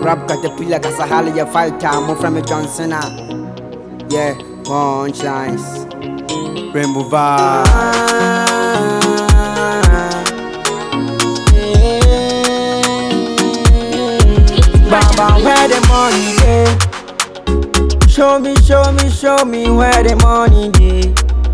Rap caterpillar, Kasahali, your fighter, move from a Johnson. ah. Yeah, punchlines. Rainbow vibe. Baba, where the money dey? Show me, show me, show me where the money dey.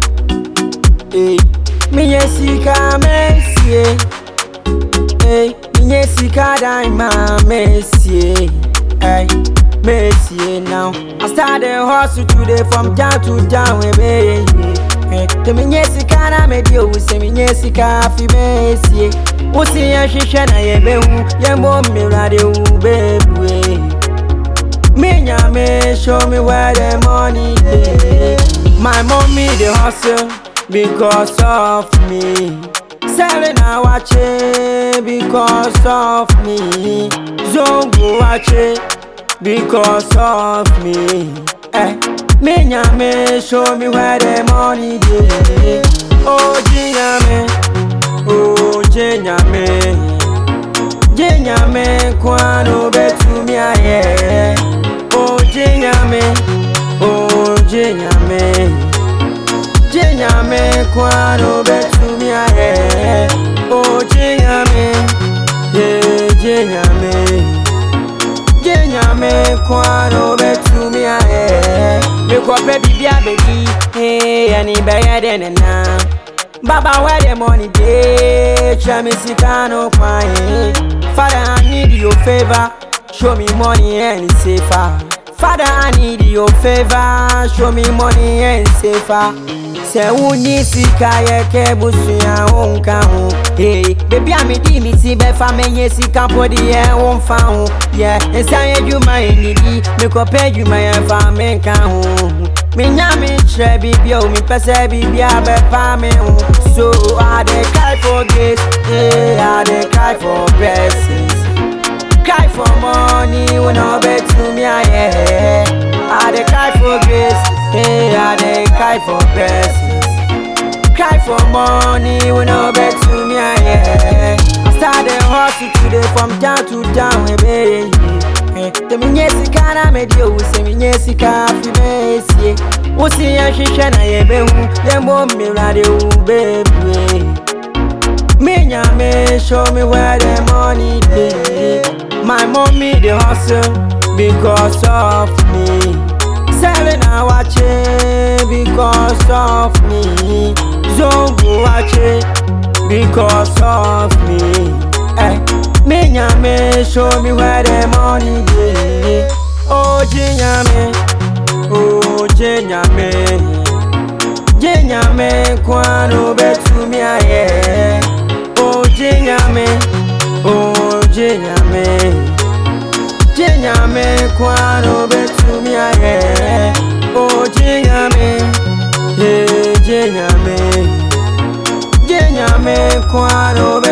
Hey, me ye sika mesie. Hey, me ye sika daima mesie. Hey, mesie now. I started hustle today from town to town, we be. Hey, te me ye sika na me di o, se me ye sika fi mesie. Wosi ye hwehwɛ na ye behu, ye mo mmira de wu bebue. Me nyame show me where the money dey. My mommy dey hustle because of me. Selling awache because of me. Zongo wache because of me. Eh, me nyame show me where the money dey. Oh jinyame, oh jinyame. Jinyame kwano betumi aye. Oh jinyame, oh jinyame. Jinyame kwano betumi aye. Oh jinyame, yeah jinyame. Jinyame kwano betumi aye. Mekɔpɛ bibi abedi, hey ani bɛyɛ dɛ nena. Baba, where the money dey? Try me sika no kwai. Father, I need your favor. Show me money and it's safer. Father, I need your favor. Show me money and it's safer. Sɛ wonni sika yɛ kɛ busua wo nka ho Hey, baby a medi me ti bɛfa menyɛ sika mpo deɛ wo mfa ho yɛ ɛsa yɛ adwuma ɛnidi mekɔpɛ adwuma yɛmfa menka ho menya me kyerɛ biribia o mepɛ sɛ biribia bɛpa me ho so I dey cry for grace hey, I dey cry for blessings cry for money when I bet to me I I dey cry for grace, hey I dey cry for blessings. Cry for money when I bet to me I I started hustle today from town to town, hey baby. Te me nye sika na me di o se me nye sika fi me esie. Wo si ye hwehwɛ na ye behu, ye mo mmira de wo baby. Me nyame show me where the money dey. My mommy dey hustle because of me. Selling awache because of me. Zongo wache because of me. Eh, me nyame show me where the money dey. Oh jinyame, oh jinyame. Jinyame kwano betumi aye. Oh jinyame, oh jinyame. Jinyame kwano betumi aye. Oh jinyame, yeah jinyame. Jinyame kwano